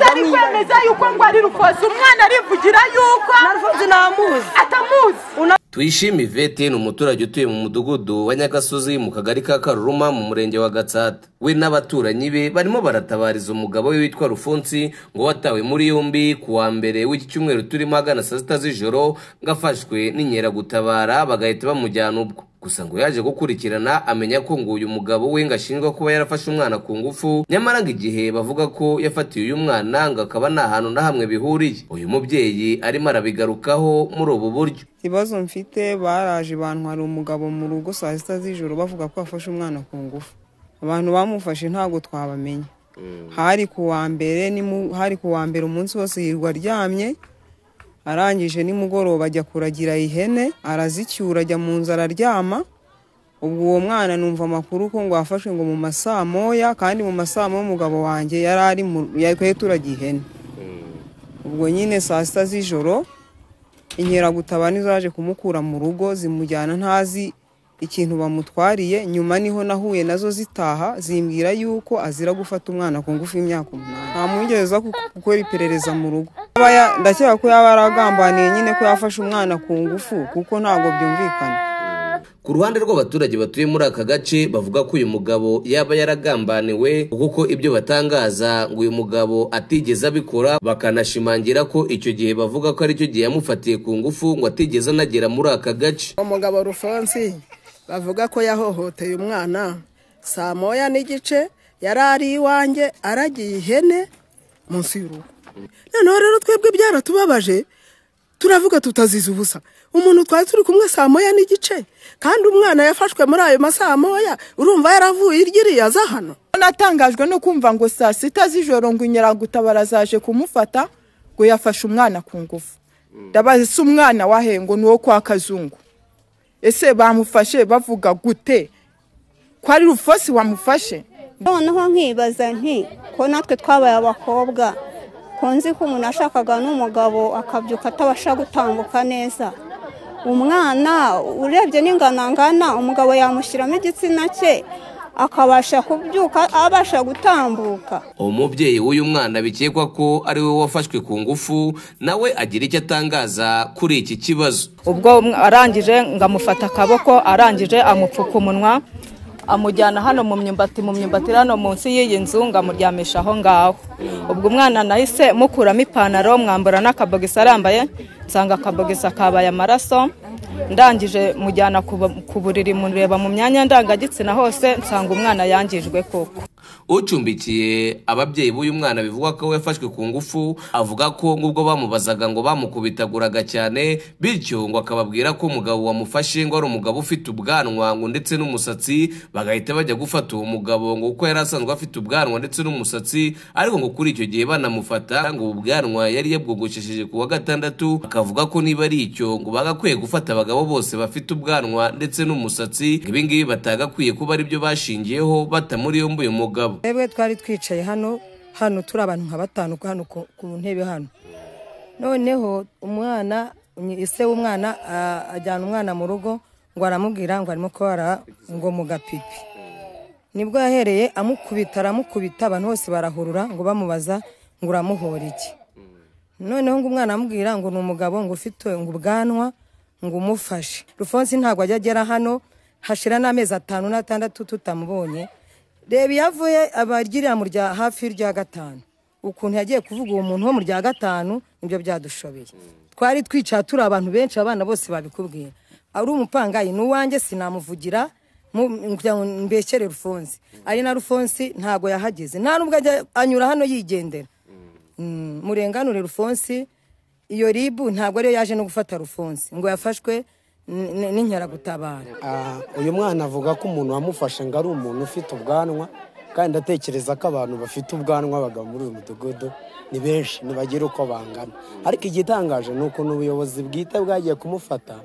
bemeza yuko ngo ari rufozi umwana arivugira yuko na rufozi ntamuzi atamuzi tuyishime ivete ni umuturage utuye mu mudugudu wa nyagasozi mu kagari ka karuruma mu murenge wa gatsata we n'abaturanyi be barimo baratabariza umugabo we witwa rufunsi ngo watawe muri yombi ku wa mbere w'iki cyumweru turimo agana saa sita z'ijoro ngo afashwe n'inkeragutabara bagahita bamujyana ubwo gusa ngo yaje gukurikirana amenya ko ngo uyu mugabo we ngo ashinjwa kuba yarafashe umwana ku ngufu nyamara ngo igihe bavuga ko yafatiye uyu mwana ngo akaba nta hantu na hamwe bihuriye uyu mubyeyi arimo arabigarukaho muri ubu buryo ikibazo mfite baraje abantu hari umugabo mu rugo saa sita z'ijoro bavuga ko bafashe umwana ku ngufu abantu bamufashe ntabwo twabamenya hari ku wa mbere hari ku wa mbere umunsi wose yirirwa aryamye arangije nimugoroba ajya kuragira ihene arazicyura ajya mu nzu araryama ubwo uwo mwana numva amakuru ko ngo wafashwe ngo mu masaa moya kandi mu masaa moya umugabo wanjye yari ari twari turagiye ihene ubwo nyine saa sita z'ijoro inkeragutabani zaje kumukura mu rugo zimujyana ntazi ikintu bamutwariye nyuma niho nahuye nazo zitaha zimbwira yuko azira gufata umwana ku ngufu y'imyaka umunani nta mwigeze aza gukora iperereza mu rugo ndakeka ko yaba yaragambaniye nyine ko yafashe umwana ku ngufu kuko ntabwo byumvikana ku ruhande rw'abaturage batuye muri aka gace bavuga ko uyu mugabo yaba yaragambaniwe kuko ibyo batangaza ngo uyu mugabo atigeze abikora bakanashimangira ko icyo gihe bavuga ko aricyo gihe yamufatiye ku ngufu ngo atigeze anagera muri aka gace umugabo rufonsi bavuga ko yahohoteye umwana saa moya n'igice yari ari iwanjye aragiye ihene munsi y'urugo noneho rero twebwe byaratubabaje turavuga tutaziza ubusa umuntu twari turi kumwe saa moya n'igice kandi umwana yafashwe muri ayo masaha moya urumva yaravuye iryo aza hano natangajwe no kumva ngo saa sita z'ijoro ngo inyeragutabara zaje kumufata ngo yafashe umwana ku ngufu ndabaza se umwana wahe ngo ni uwo kwa kazungu ese bamufashe bavuga gute ko ari rufosi wamufashe noneho nkibaza nti ko natwe twabaye abakobwa ko nzi ko umuntu ashakaga n'umugabo akabyuka atabasha gutambuka neza umwana urebye n'inganangana umugabo yamushyiramo igitsina cye akabasha kubyuka abasha gutambuka umubyeyi w'uyu mwana bikekwa ko ari we wafashwe ku ngufu nawe agira icyo atangaza kuri iki kibazo ubwo arangije ngo amufate akaboko arangije amupfuka umunwa amujyana hano mu myumbati mu myumbati hano munsi y'iyi nzu ngo amuryamishe aho ngaho ubwo umwana nahise mukuramo ipantaro mwambura n'akabogisi arambaye nsanga akabogisi kabaye amaraso ndangije mujyana ku buriri mureba mu myanya ndangagitsina hose nsanga umwana yangijwe koko ucumbikiye ababyeyi b'uyu mwana bivuga ko yafashwe ku ngufu avuga ko ngubwo bamubazaga ngo bamukubitaguraga cyane bityo ngo akababwira ko umugabo wamufashe ngo ari umugabo ufite ubwanwa ngo ndetse n'umusatsi bagahita bajya gufata uwo mugabo ngo kuko yari asanzwe afite ubwanwa ndetse n'umusatsi ariko ngo kuri icyo gihe banamufata ngo ubu bwanwa yari yabwogoshesheje ku wa gatandatu akavuga ko niba ari icyo ngo bagakwiye gufata abagabo bose bafite ubwanwa ndetse n'umusatsi ibingibi batagakwiye kuba aribyo bashingiyeho batamuri yombi uyu mugabo twebwe twari twicaye hano hano turi abantu nka batanu hano ku ntebe hano noneho umwana ise w'umwana ajyana umwana mu rugo ngo aramubwira ngo arimo kubara ngo mu gapipi nibwo yahereye amukubita aramukubita abantu bose barahurura ngo bamubaza ngo uramuhora iki noneho ngo umwana amubwira ngo ni umugabo ngo ufite ngo ubwanwa ngo umufashe rufonsi ntabwo ajya agera hano hashira n'amezi atanu n'atandatu tutamubonye reba iyo avuye abagirira mu rya hafi y'irya gatanu ukuntu yagiye kuvuga uwo muntu wo mu rya gatanu nibyo byadushobeye twari twicaye turi abantu benshi abana bose babikubwira ari umupangayi ni uwanjye sinamuvugira mbeshyere rufonsi ari na rufonsi ntabwo yahageze nta nubwo anyura hano yigendera murenganure rufonsi iyo ribu ntabwo ariyo yaje no gufata rufonsi ngo yafashwe n'inkeragutabara uyu mwana avuga ko umuntu wamufashe ngo ari umuntu ufite ubwanwa kandi atekereza ko abantu bafite ubwanwa bagabo muri uyu mudugudu ni benshi ntibagira uko bangana ariko igitangaje ni ukuntu ubuyobozi bwite bwagiye kumufata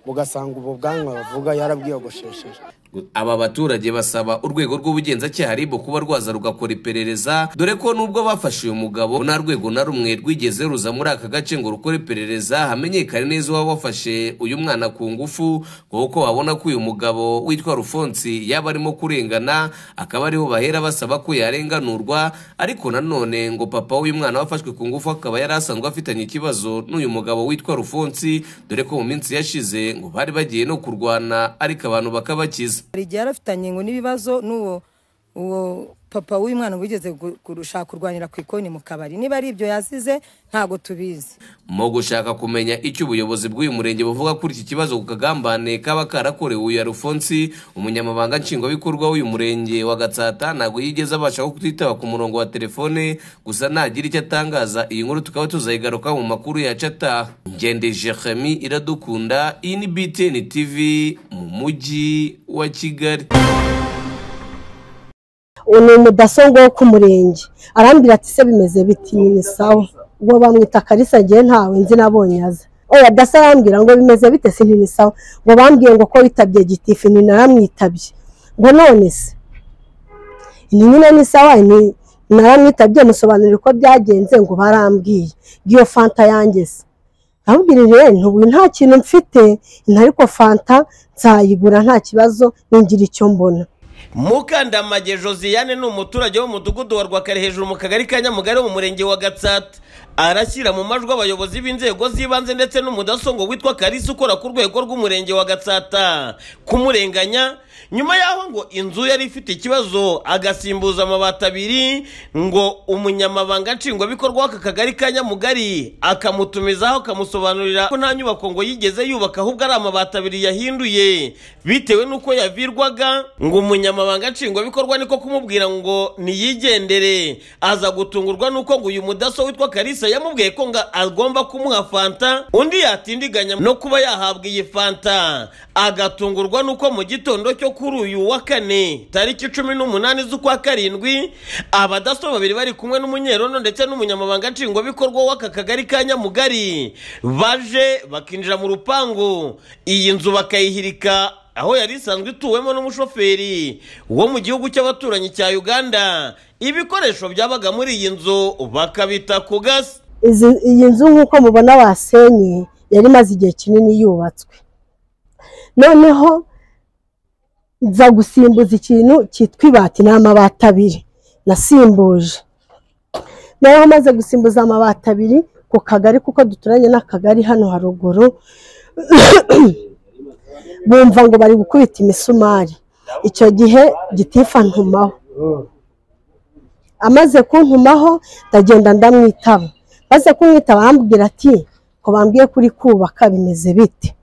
bugasanga ubu bwanwa bavuga yarabwiyogoshesheje aba baturage basaba urwego rw'ubugenzacyaha ribo kuba rwaza rugakora iperereza dore ko nubwo bafashe uyu mugabo nta rwego na rumwe rwigeze ruza muri aka gace ngo rukore iperereza hamenyekane neza uba wafashe uyu mwana ku ngufu kuko babona ko uyu mugabo witwa rufonsi yaba arimo kurengana akaba ariho bahera basaba ko yarenganurwa ariko nanone ngo papa w'uyu mwana wafashwe ku ngufu akaba yari asanzwe afitanye ikibazo n'uyu mugabo witwa rufonsi dore ko mu minsi yashize ngo bari bagiye no kurwana ariko abantu bakabakiza hari igihe yarafitanye ngo n'ibibazo n'uwo uwo papa w'uyu mwana wigeze gu- gushaka kurwanira ku ikoni mu kabari niba ari ibyo yazize ntabwo tubizi mu gushaka kumenya icyo ubuyobozi bw'uyu murenge buvuga kuri iki kibazo ku kagambane kaba karakorewe uyu arufonsi umunyamabanga nshingwabikorwa w'uyu murenge wa gatsata ntabwo yigeze abasha kutwitaba ku murongo wa telefone gusa nagira icyo atangaza iyi nkuru tukaba tuzayigaruka mu makuru yacu ataha ngende jeremi iradukunda iyi ni btn tv mu mujyi wa kigali uwo ni umudasobwa wo ku murenge arambwira ati se bimeze biti ni sawa ubwo bamwita karisa agiye ntawe nzi nabonye aza oya dasa arambwira ngo bimeze bite si ni sawa ngo bambwiye ngo ko witabye gitifu ni naramwitabye ngo none se ni nyine ni sawa ni naramwitabye musobanurira uko byagenze ngo barambwiye ngiyo fanta yanjye se arambwirire ntubu nta kintu mfite ariko fanta nzayigura nta kibazo ningira icyo mbona mukandamage josiane ni umuturage w'umudugudu wa rwakare hejuru mu kagari ka nyamugari wo mu murenge wa gatsata arashyira mu majwi abayobozi b'inzego z'ibanze ndetse n'umudasongo witwa karisi ukora ku rwego rw'umurenge wa gatsata kumurenganya nyuma y'aho ngo inzu yari ifite ikibazo agasimbuza amabati abiri ngo umunyamabanga nshingwabikorwa w'aka kagari ka nyamugari akamutumizaho akamusobanurira ko nta nyubako ngo yigeze yubaka ahubwo ari amabati abiri yahinduye bitewe n'uko yavirwaga ngo umunyamabanga nshingwabikorwa niko kumubwira ngo niyigendere aza gutungurwa n'uko ngo uyu mudaso witwa karisa yamubwiye ko ngo agomba kumuha fanta undi yatindiganya no kuba yahabwa iyi fanta agatungurwa n'uko mu gitondo cyo kuri uyu wa kane tariki cumi n'umunani z'ukwa karindwi abadaso babiri bari kumwe n'umunyerono ndetse n'umunyamabanga nshingwabikorwa w'aka kagari ka nyamugari baje bakinjira mu rupangu iyi nzu bakayihirika aho yari isanzwe ituwemo n'umushoferi wo mu gihugu cy'abaturanyi cya uganda ibikoresho byabaga muri iyi nzu bakabita ku gasi Izi- iyi nzu nk'uko mubona basenye yari imaze igihe kinini yubatswe noneho nza gusimbuza ikintu cyitwa ibati n'amabati abiri nasimbuje noneho maze gusimbuza amabati abiri ku kagari kuko duturanye n'akagari hano haruguru bumva ngo bari gukubita imisumari icyo gihe gitifa ntumaho amaze kuntumaho ndagenda ndamwitaba maze kumwitaba arambwira ati ko bambwiye kuri kubaka bimeze bite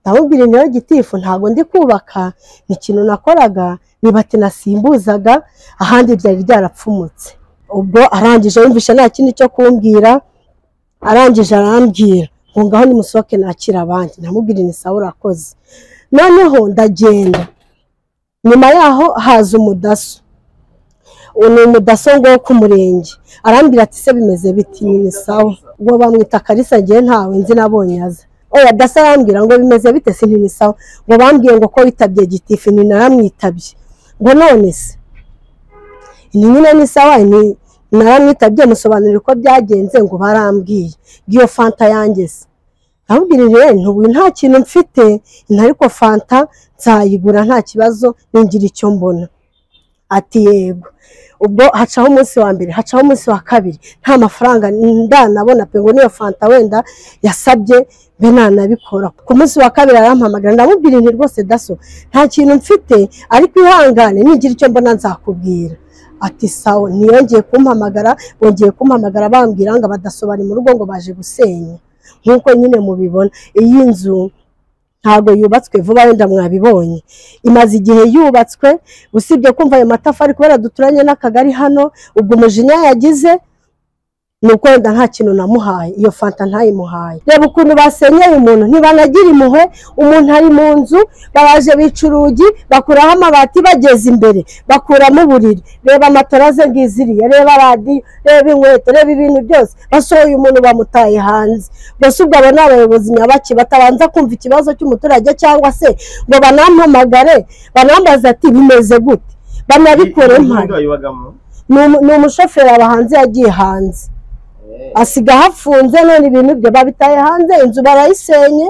ndamubwira niyo gitifu ntabwo ndi kubaka ni ikintu nakoraga nibati nasimbuzaga ahandi byari byarapfumutse ubwo arangije yumvisha nta kindi cyo kumbwira arangije arambwira ngo ngaho nimusohoke nakira abandi ndamubwira ni sawa urakoze noneho ndagenda nyuma yaho haza umudaso uwo ni umudasongo wo ku murenge arambwira ati se bimeze biti ni sawa ubwo bamwita karisa agiye ntawe nzi nabonye aza oya dasa arambwira ngo bimeze bite si ni sawa ngo bambwiye ngo ko witabye gitifu ni naramwitabye ngo none se ni nyine ni sawa ni naramwitabye musobanurira uko byagenze ngo barambwiye ngiyo fanta yanjye se arambwirire ntubu nta kintu mfite ariko fanta nzayigura nta kibazo ningira icyo mbona ati yego ubwo hacaho umunsi wa mbere hacaho umunsi wa kabiri nta mafaranga ndanabona pe ngo niyo fanta wenda yasabye mbe nanabikora ku munsi wa kabiri arampamagara ndamubwira nti rwose daso nta kintu mfite ariko ihangane nigira icyo mbona nzakubwira ati sawa ntiyongeye kumpamagara bongeye kumpamagara bambwira ngo abadasobari mu rugo ngo baje gusenya nk'uko nyine mubibona iyi nzu ntabwo yubatswe vuba wenda mwabibonye imaze igihe yubatswe usibye kumva ayo matafari kubera duturanye n'akagari hano ubwo umujinya yagize nubwo wenda nta kintu namuhaye iyo fanta ntayimuhaye reba ukuntu basenyeye umuntu ntibanagira impuhwe umuntu ari mu nzu baraje bica urugi bakuraho amabati bageze imbere bakuramo uburiri reba amatora ze ngiziriye reba radiyo reba inkweto reba ibintu byose basohoye umuntu bamutaye hanze gusa ubwo abo ni abayobozi nyabaki batabanza kumva ikibazo cy'umuturage cyangwa se ngo banampamagare banambaze ati bimeze gute banabikore mpari ni umu- ni umushoferi aba hanze yagiye hanze asigaye afunze none ibintu bye babitaye hanze inzu barayisenye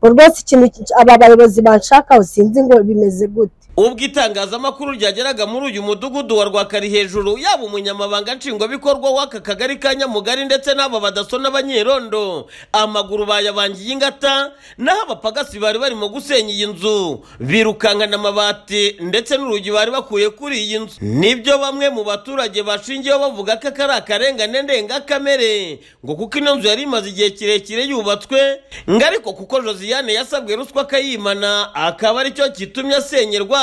ubwo rwose ikintu ki- aba bayobozi banshakaho sinzi ngo bimeze gute ubwo itangazamakuru ryageraga muri uyu mudugudu wa rwakari hejuru yaba umunyamabanga nshingwabikorwa w'aka kagari ka nyamugari ndetse n'aba badasona abanyerondo amaguru bayabangiye ingata naho abapagasi bari barimo gusenya iyi nzu birukankana amabati ndetse n'urugi bari bakuye kuri iyi nzu nibyo bamwe mu baturage bashingiyeho bavuga ko aka ari akarengane ndengakamere ngo kuko ino nzu yari imaze igihe kirekire yubatswe ngo ariko kuko josiane yasabwe ruswa akayimana akaba aricyo kitumye asenyerwa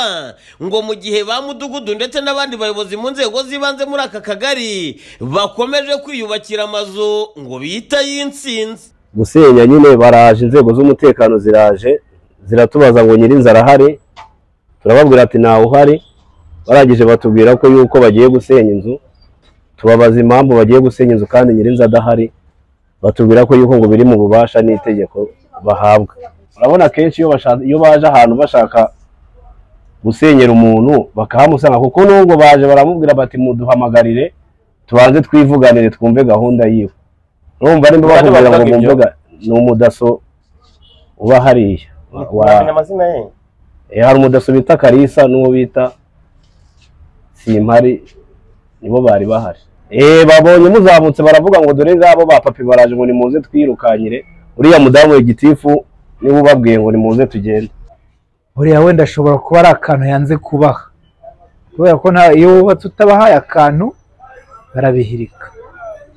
ngo mu gihe ba mudugudu ndetse n'abandi bayobozi mu nzego z'ibanze muri aka kagari bakomeje kwiyubakira amazu ngo bita y'insinzi gusenya nyine baraje inzego z'umutekano ziraje ziratubaza ngo nyirinzara ahari turababwira ati ntawe uhari barangije batubwira ko yuko bagiye gusenya inzu tubabaza impamvu bagiye gusenya inzu kandi nyirinzu adahari batubwira ko yuko ngo biri mu bubasha n'itegeko bahabwa urabona akenshi iyo basha- iyo baje ahantu bashaka gusenyera umuntu bakahamusanga kuko nubwo baje baramubwira bati muduhamagarire tubanze twivuganire twumve gahunda yiwe urumva nimba Bande bakubwira ngo bavuga ibyo? mumvuga ni umudaso uba hariya Wa- wamenya amazina ye Eh, hari umudaso bita karisa n'uwo bita simpari nibo bari bahari Eh, babonye muzamutse baravuga ngo dore ngabo ba papi baraje ngo nimuze twirukanyire uriya mudamu wa gitifu niwe ubabwiye ngo nimuze tugende buriya wenda ashobora kuba ari akantu yanze kubaha kubera ko nta iyo wubatse utabahaye akantu barabihirika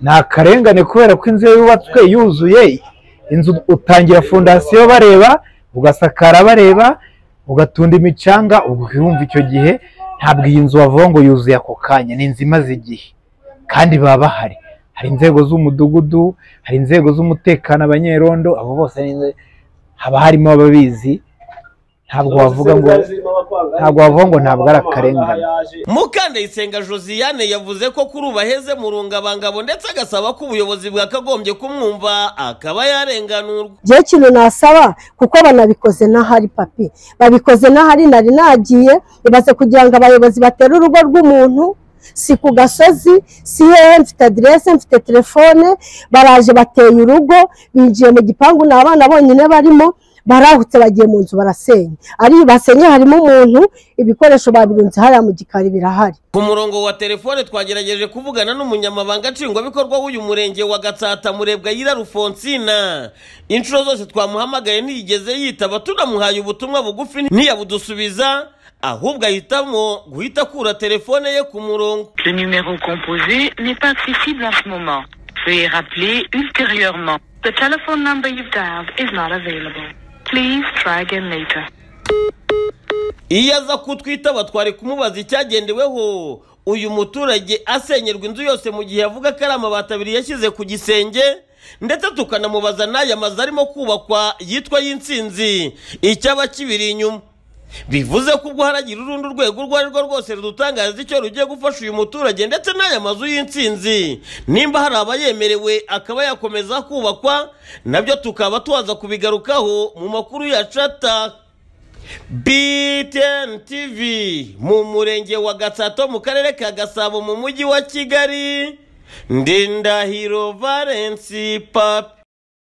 ni akarengane kubera ko inzu ye yubatswe yuzuye inzu utangira fondasiyo bareba ugasakara bareba ugatunda imicanga ubwo ukiyumva icyo gihe ntabwo iyi nzu wavuga ngo yuzuye ako kanya ni inzu imaze igihe kandi baba bahari hari inzego z'umudugudu hari inzego z'umutekano abanyerondo abo bose ni inze- haba harimo ababizi ntabwo wavuga ngo ntabwo wavuga ngo ntabwo ari akarengane mukandayisenga josiane yavuze ko kuri ubu aheze mu rungabangabo ndetse agasaba ko ubuyobozi bwakagombye kumwumva akaba yarenganurwa igihe kintu nasaba kuko banabikoze n'ahari papi babikoze n'ahari nari nagiye ibaze kugira ngo abayobozi batere urugo rw'umuntu si ku gasozi si hehe mfite aderese mfite telefone baraje bateye urugo binjiye mu gipangu ni abana bonyine barimo barahutse bagiye mu nzu barasenya ari basenye harimo umuntu ibikoresho babirunze hariya mu gikari birahari ku murongo wa telefone twagerageje kuvugana n'umunyamabanga nshingwabikorwa w'uyu murenge wa gatsata murebwa yira rufonsina inshuro zose twamuhamagaye ntiyigeze yitaba tunamuhaye ubutumwa bugufi ntiyabudusubiza ahubwo ahitamo guhita akura telefone ye ku murongo Le numéro composé n'est pas accessible en ce moment. Veuillez rappeler ultérieurement. The telephone number you've dialed is not available. Please try again later. iyo aza kutwitaba twari kumubaza icyagendeweho uyu muturage asenyerwa inzu yose mu gihe yavuga ko ari amabati abiri yashyize ku gisenge ndetse tukanamubaza n'aya mazu arimo kubakwa yitwa y'insinzi icyaba kibiri inyuma bivuze ko ubwo haragira urundi urwego urwo ari rwo rwose rudutangariza icyo rugiye gufasha uyu muturage ndetse n'aya mazu y'insinzi nimba hari abayemerewe akaba yakomeza kubakwa nabyo tukaba tuza kubigarukaho mu makuru ya cata BTN TV mu murenge wa Gatsato mu karere ka Gasabo mu mujyi wa Kigali Ndindahiro Valence Papi